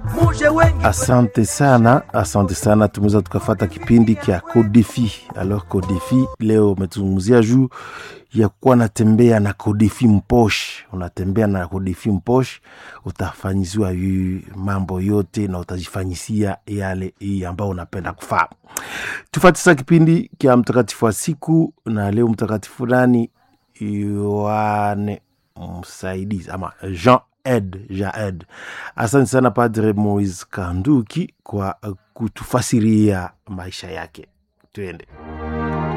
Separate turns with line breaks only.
muje wengi
Asante sana, asante sana. Tumeweza tukafata kipindi kya Kodefi. Alors Kodefi leo umetuzungumzia juu ya kuwa natembea na Kodefi mposh. Unatembea na Kodefi mposh, utafanyiziwa yu mambo yote na utajifanyisia yale hii ambao unapenda kufaa. Tufate sasa kipindi kya mtakatifu wa siku, na leo mtakatifu nani? Yohane msaidizi ama Jean Ed Jaed. Asante sana Padre Moise Kanduki kwa uh, kutufasiria maisha yake. Tuende.